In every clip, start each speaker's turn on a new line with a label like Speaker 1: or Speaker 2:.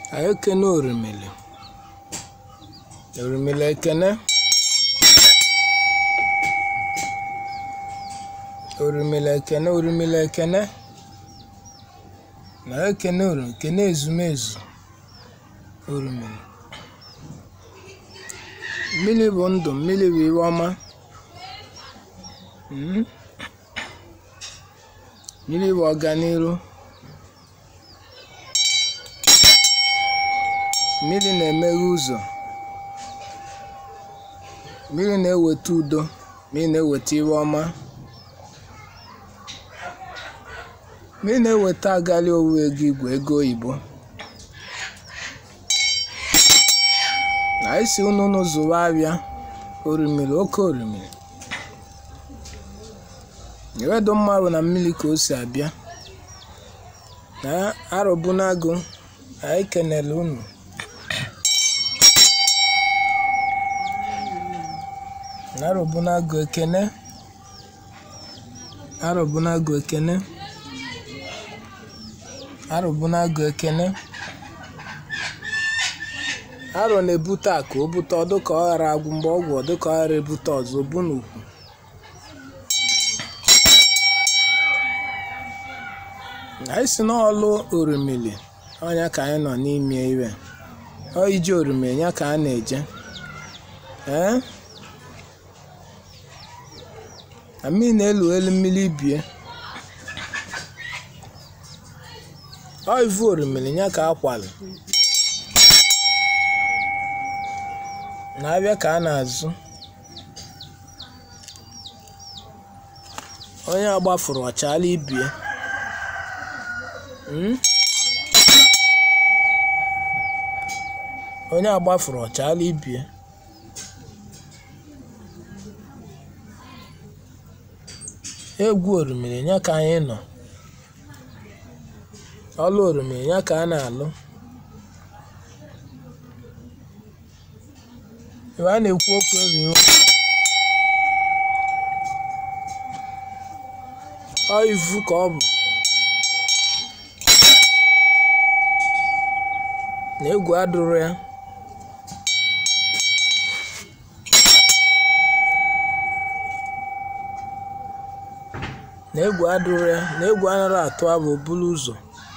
Speaker 1: anyị ekene orimili orimili ekene orimili ekene orimili ekene na ekene orimili kene ezumezu orimili mmiri bụ ndụ mmiri bụ iwe ọma Mm. mmiri bụ ọganiru mmiri na-emeghe ụzọ mmiri na-eweta udo mmiri na-eweta iwe ọma mmiri na-eweta agali owuwe ego igwe ego oyibo na isi unu unu zụwa abịa orimiri oke orimiri ewedo mma bụ na mmiri ka o si abịa na arọbunagụ anyị kenele unu arọbunagụ ekene arọbunagụ ekene arọbunagụ ekene arọ na-ebute akụ o bute ọ dịka ọ ghara agwụ mgbe ọgwụ ọ dịka ọ ghara ebute ọzọ obu n'ukwu anyị si n'ọlụ orimili ọnya ka anyị nọ n'ime iwe ọ ije orimili ya ka a na-eje ee na mmiri na-elu elu mmiri bie ọ ivu orimili ya ka akwali na-abịa ka a na-azụ onye agbafuru ọchala ibie Mm? onye agbafuru ọchala ibie egwu orimiri ya ka anyị nọ ọlụ orimiri ya ka a na-alụ ebe a na-ekwu okwu ebiwo ọ ivu ka ọ bụ na egwu adụrụ ya na egwu adụrụ ya na egwu anaghị atụ abụ buru ụzọ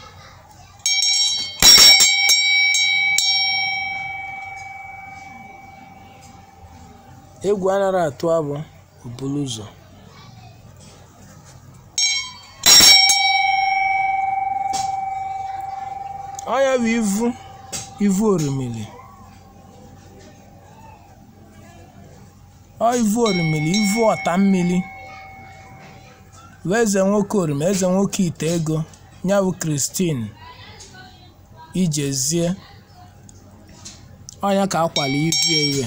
Speaker 1: egwu anaghị atụ abụ buru ụzọ ọnya bụ ivu ivu orimili ọ ivu orimili ivu ọta mmiri bụ eze nwoke orima eze nwoke ite ego ya bụ kristin ijezie ọnya ka akwali ivu iwe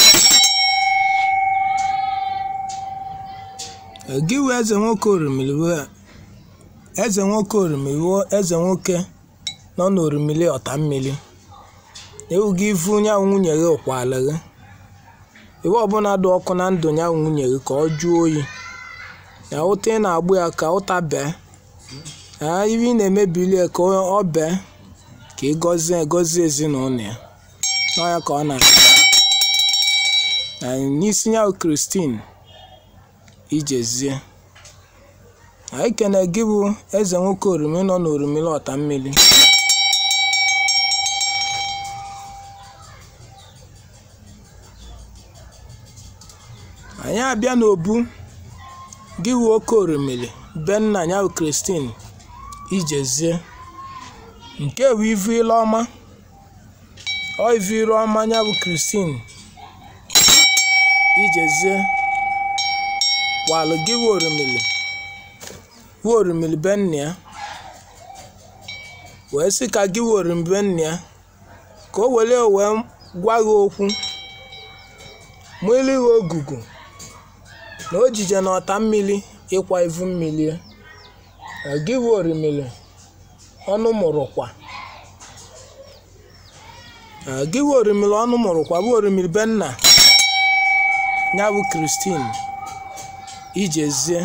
Speaker 1: gị wụ eze nwoke orimili bụ eze nwoke orimili bụ eze nwoke nọ n'orimili ọta mmiri ewu gị ivu nyanwụ nwunye gị ụkwala gị iwe ọbụla dị ọkụ na ndụ nyanwụ nwunye gị ka ọ jụọ oyi ya ụta ị na-agbụ ya ka ụta bee ya iwe ị na-emebili ya ka ọ bee ka ị gọzie gọzie ezinụlọ ya n'ọya ka ọ na n'isi nyanwụ kristin ijezie anyị kene gị bụ eze nwoke orimi nọ n'orimili ọta mmiri anyị abịa n'obu gị wu oke orimili be nna ya bụ kristin ijezie nke bụ ivu ile ọma ọ ivu ile ọma ya bụ kristin ijezie walụ gị wu orimili wu orimili be nna ya wee sị ka gị wu orimili be nna ya ka o were wee gwa gị okwu mmiri gị ogugu na ojije na ọta mmiri ịkwa ivu mmiri gị bụ orimiri ọnụ mụrụkwa gị bụ orimiri ọnụ mụrụkwa bụ orimiri be nna ya bụ kristin ijezie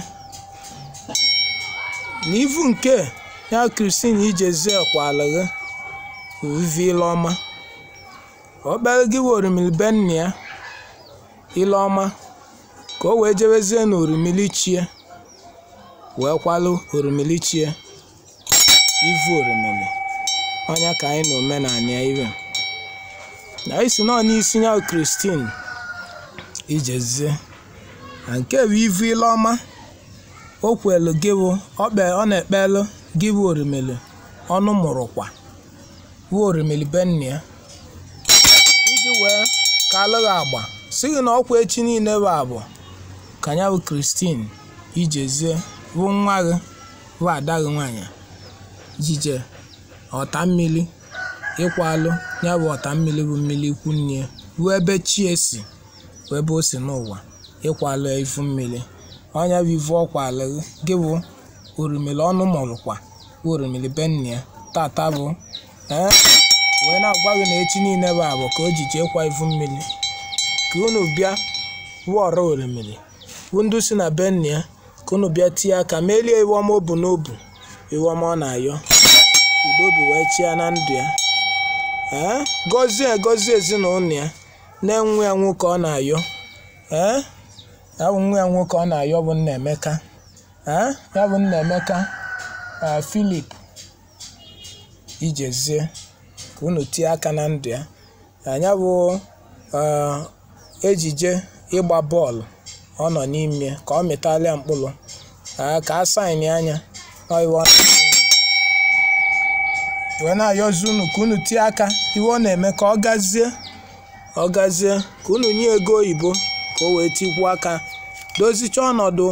Speaker 1: na ivu nke ya kristin ijezie kwala gị vivi ile ọma obere gị wee orimili be nna ya ile ọma ka o wee jebezie na orimili chie wee kwalụ orimili chie ivu orimili ọnya ka anyị na omenala ya iwe na isi nọ n'isi ya kristin ijezie na nke bụ ivu ile ọma o kwelu gị bụ ọkpe ọ na-ekpelu gị bụ orimili ọnụ mụrụkwa bụ orimili be nna ya iji wee ka alụghị agba si gị na ọkwa echi niile bụ abụọ ka ya bụ kristin ijezie bụ nwa gị bụ ada gị nwaanyị jije ọta mmiri ịkwalụ ya bụ ọta mmiri bụ mmiri ikwu nne ya bụ ebe chi esi bụ ebe o si n'ụwa ịkwalụ ya ifu mmiri ọnya bụ ivu ọkwalụ gị bụ orimili ọnụ mụrụkwa bụ orimili be nna ya tata bụ ee wee na-agwa gị na echi niile bụ abụ ka o ji jee kwa ivu mmiri ka unu bịa wụọrọ orimiri bụ ndị si na be nna ya ka unu bịa tie aka merie iwe ọma o bu n'obu iwe ọma ọ na-ayọ udo obi wee chia na ndụ ya ee gọzie gọzie ezinụlọ ya na-enwe ya nwoke ọ na-ayọ ee ya bụ nwa ya nwoke ọ na-ayọ bụ nna Emeka ee ya bụ nna Emeka Filip ijezie ka unu tie aka na ndụ ya anya bụ ejije ịgba bọọlụ ọ nọ n'ime ka ọ mịtalịa mkpụrụ ka a saịnị anya wee na-ayọzi unu ka unu tie aka iwe ọ na-eme ka ọ gazie ọ gazie ka unu nye ego oyibo ka o wee tikwuo aka dozichaa ọnọdụ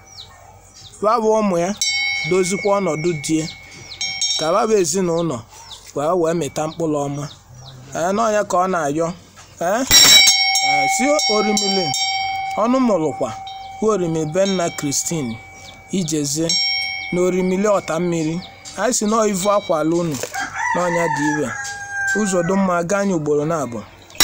Speaker 1: babụ ụmụ ya dozikwa ọnọdụ die ka babụ ezinụlọ wee wee mịta mkpụrụ ọma ee n'ọnya ka ọ na-ayọ ee si orimili ọnụ mụrụkwa bụ orimili be nna kristin ijezie na orimili ọta mmiri anyị si nọọ ivu akwala unu n'ọnya dị ire ụzọ dị mma gaa anya ugboro na-abụ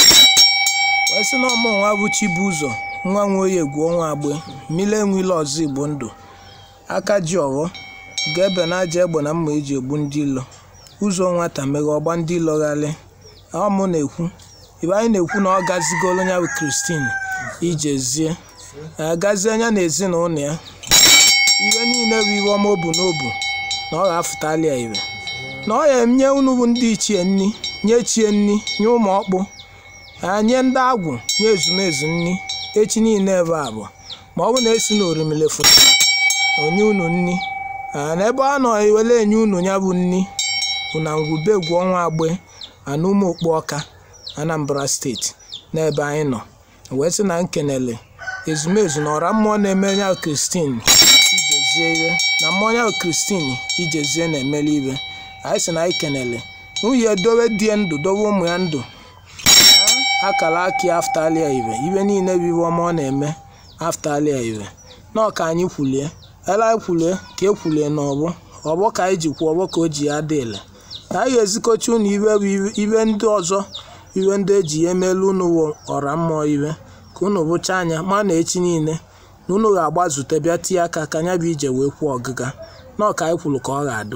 Speaker 1: wee sị na ọmụ nwa bụ Chibuzo nwa nwe oyi egwu ọnwa agbe mmiri enwile ọzọ igbo ndụ aka ji ọghọ ga-ebe na aja egbe na mma eji egbu ndị ilo ụzọ nwata meghe ọgba ndị ilo ghalị ọmụ na-ekwu ibe anyị na-ekwu na ọ gazigolo ya bụ kristin ijezie agazie anya na ezinụlọ ya iwe niile bụ iwe ọma obu n'obu na ọ ga-afụtali ya ire na ọ ya nye unu bụ ndị ichie nni nye chie nni nye ụmụ ọkpụ nye ndị agwụ nye ezumezu nni echi niile ebe abụọ ma ọ bụ na esi na orimiri foto onye unu nni na ebe a nọ ewele enye unu ya bụ nni bụ na ngwubegwu ọnwa agbe ana ụmụ okpu ọka Anambra steeti n'ebe anyị nọ wee sị na nkenele ezumezu na ọra mmụọ na-eme ya kristin ijezie iwe na mmụọ ya kristin ijezie na-emeli iwe anyị sị na anyị kenele nwunye dowe die ndụ dowe ụmụ ya ndụ akara aka ya aftalia ire iwe niile bụ iwe ọma ọ na-eme aftalia ire na ọka anyị kwulie ele anyị kwulie ka e kwulie n'ọgbọ ọgbọ ka anyị ji kwuo ọgbọ ka o ji ya dị ile ka anyị ga-ezikọcha unu iwe bụ iwe ndị ọzọ iwe ndị eji ya emelu unu ọra mmụọ iwe ka unu bụcha anya ma na echi niile na unu ga-agbazute bịa tie aka ka anya bụ ije wee kwuo ọgịga na ọka anyị kwuru ka ọ ga-adụ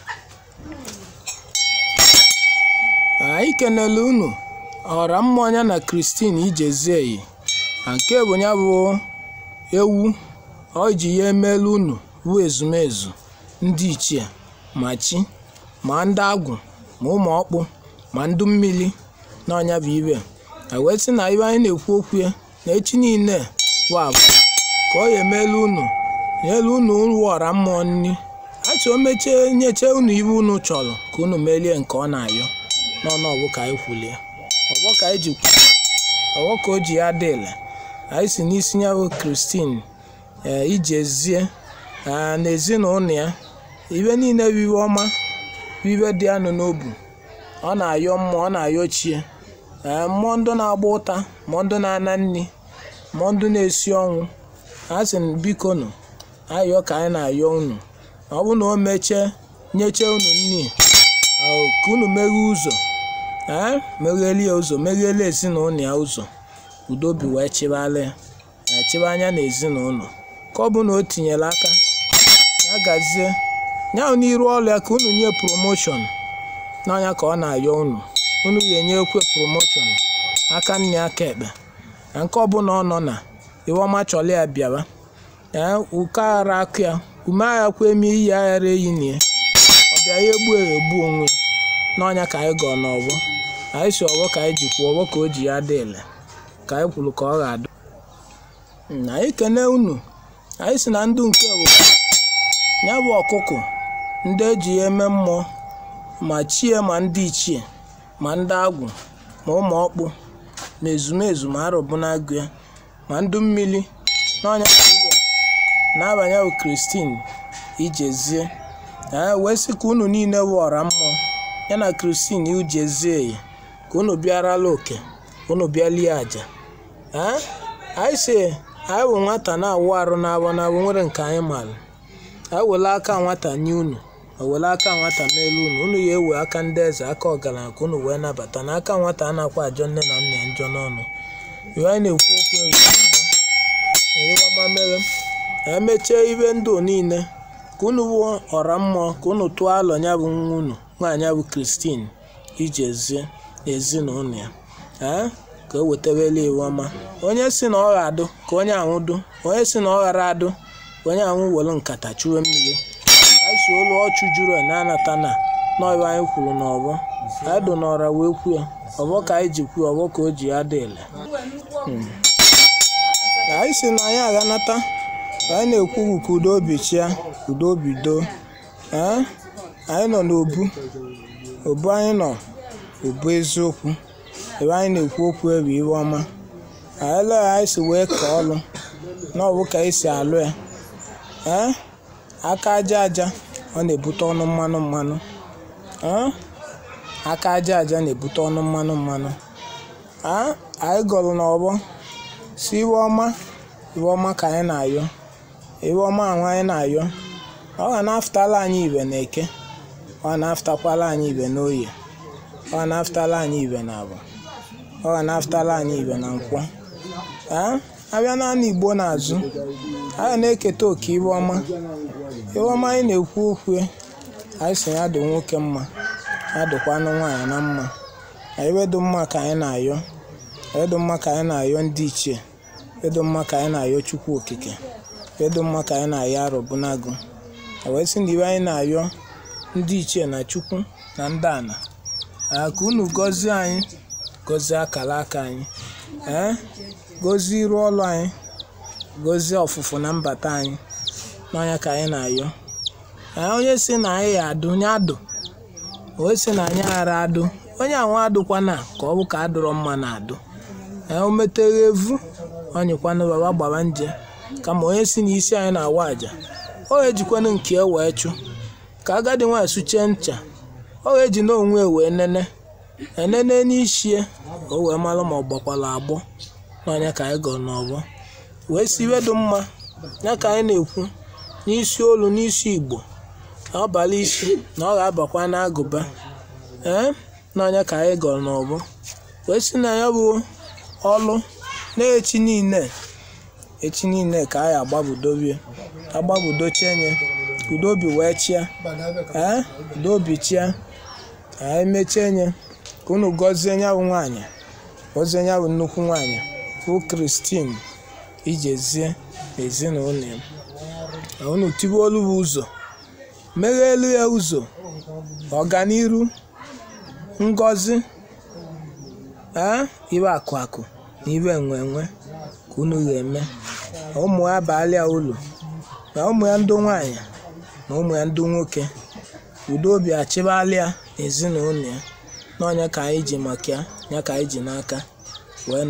Speaker 1: anyị kenele unu ọra mmụọ ya na kristin ijezie na nke bụ ya bụ ewu ọ ji ya emelu unu bụ ezumezu ndị ichie ma chi ma ndị agwụ ma ụmụ ọkpụ ma ndị mmiri na ọnya bụ ibe wee sị na ibe anyị na-ekwu okwu ya na echi niile bụ abụ ka ọ ya emelu unu nyelu unu ọra mmụọ nri achọ o mechie nyeche unu ibe unu chọrọ ka unu melie nke ọ na-ayọ n'ọnụ ọgbụ ka anyị kwulie ọgbọ ka anyị ji ọgbọ ka o ji ya dị ile anyị si n'isi ya bụ kristin ee ijezie na ezinụlọ ya ibe niile bụ iwe ọma bụ ibe dị anụ n'obu ọ na-ayọ mmụọ ọ na-ayọ chie ee mmụọ ndụ na-agba ụta mmụọ ndụ na-ana nri mmụọ ndụ na-esi ọnwụ a sị biko nụ ayọ ka anyị na-ayọ unu ọ bụ na o mechie nyeche unu nri ka unu meghee ụzọ ee megheli ya ụzọ meghele ezinụlọ ya ụzọ udobi wee chịbala ya chịba anya na ezinụlọ ka ọ bụ na o tinyere aka ya gazie ya n'iru ọrụ ya ka unu nye promoshọn n'ọnya ka ọ na-ayọ unu unu ga-enye ekwe promoshọn aka nne aka ekpe na nke ọbụla ọ nọ na iweọma chọrọ ya bịawa ee ụka aghara akụ ya ume agha kwa eme iyi aghara eyi na ya ọbịa ya egbu ya egbu onwe n'ọnya ka anyị gọọ n'ọgbọ anyị si ọgbọ ka anyị ji kwuo ọgbọ ka o ji ya dị ele ka anyị kwuru ka ọ ga-adị na anyị kene unu anyị si na ndụ nke bụ ya bụ ọkụkọ ndị eji ya eme mmụọ ma chie ma ndị ichie ma ndị agwụ ma ụmụ ọkpụ ma ezumezu ma arụbụnagụ ya ma ndụ mmiri n'ọnya iwe na-abanye bụ kristin ijezie ee wee sị ka unu niile bụ ọra mmụọ ya na kristin ijezie ya ka unu bịarala oke ka unu bịalie aja ee anyị si anyị bụ nwata na-awụ arụ na-abụ na-abụ nwere nke anyị maara anyị were aka nwata nye unu were aka nwata n'elu unu unu ya ewe aka ndị eze aka ọgaranya ka unu wee nabata na aka nwata a na-akwa ajọ nne na nna ya njọ n'ọnụ iwe anyị na-ekwu okwu eyiwama mere emechie ibe ndụ niile ka unu bụ ọra mmụọ ka unu tụọ alọ ya bụ nwa unu nwaanyị bụ kristin ijezie ezinụlọ ya ee ka o wetawela iwu ọma onye si na ọ ga-adụ ka onye ahụ dụ onye si na ọ ghara adụ ka onye ahụ were nkata chuwe mmiri anyị si olu ọchụ juru na-anata na n'ọbụ anyị kwuru n'ọbọ anyị dụ n'ọra wee kwuo ọbọ ka anyị ji kwuo ọbọ ka o ji ya dị ele anyị si na anyị aghanata anyị na-ekwu ka udo obi chia udo obi doo ee anyị nọ n'obu obu anyị nọ obu eziokwu ebe anyị na-ekwu okwu ebe iwe ọma anyị lee anyị si wee ka ọlụ na ọ bụ ka anyị si alụ ya ee aka aja aja ọ na-ebute ọnụ mmanụ mmanụ ee aka aja aja na-ebute ọnụ mmanụ mmanụ ee anyị gọrọ n'ọgbọ si iwe ọma iwe ọma ka anyị na-ayọ iwe ọma ahụ anyị na-ayọ ọ ga na-afụtala anyị ibe na eke ọ ga na-afụtakwala anyị ibe na oye ọ ga na-afụtala anyị ibe na abụ ọ ga na-afụtala anyị ibe na nkwọ ee abịa naanị igbo n'azụ a ga na-eketa oke iwe ọma iwe ọma anyị na-ekwu okwu anyị si ya dị nwoke mma ya dịkwanụ nwaanyị na mma anyị dị mma ka anyị na-ayọ edo mma ka anyị na-ayọ ndị ichie edo mma ka anyị na-ayọ chukwu okike edo mma ka anyị na-ayọ arụbụnagụ wee sị na iwe anyị na-ayọ ndị ichie na chukwu na ndị ana ka unu gọzie anyị gọzie akara aka anyị ee gọzie iru ọlụ anyị gọzie ọfụfụ na mbata anyị n'ọnya ka anyị na-ayọ onye si na anyị ya adụ nye adụ onye si na anyị ghara adụ onye ahụ adụkwana ka ọ bụ ka adụrọ mma na adụ o meteghe evu onyekwana baba gbara nje kama onye si n'isi anyị na-awa aja ọ ga-ejikwanụ nke e wee chụ ka agadi nwaanyị suchie ncha ọ ga-eji n'onwe wee nene enene n'ishie o wee mara ma ọ gbakwara agbọ n'ọnya ka anyị gọrọ n'ọgbọ wee si iwe dị mma ya ka anyị na-ekwu n'isi olu n'isi igbo na ọbara isi na ọ ga-abakwa n'agụba ee n'ọnya ka anyị gọrọ n'ọgbọ wee si na ya bụ ọlụ na-echi niile echi niile ka anyị agbabudobie agbabudochenye udobi wee chia ee udobi chia anyị mechie nye ka unu gọzie nyabụ nwaanyị gọzie nyabụ nnukwu nwaanyị bụ kristin ijezie ezinụlọ ya unu tibe olu bụ ụzọ meghelu ya ụzọ ọganiru ngọzi ee ibe akụ akụ na ibe enwe enwe ka unu ga-eme na ụmụ ya baalịa ụlọ na ụmụ ya ndị nwanyị na ụmụ ya ndị nwoke udo obi achịbalịa n'ezinụlọ ya n'ọnya ka anyị ji maka ya ya ka anyị ji n'aka wee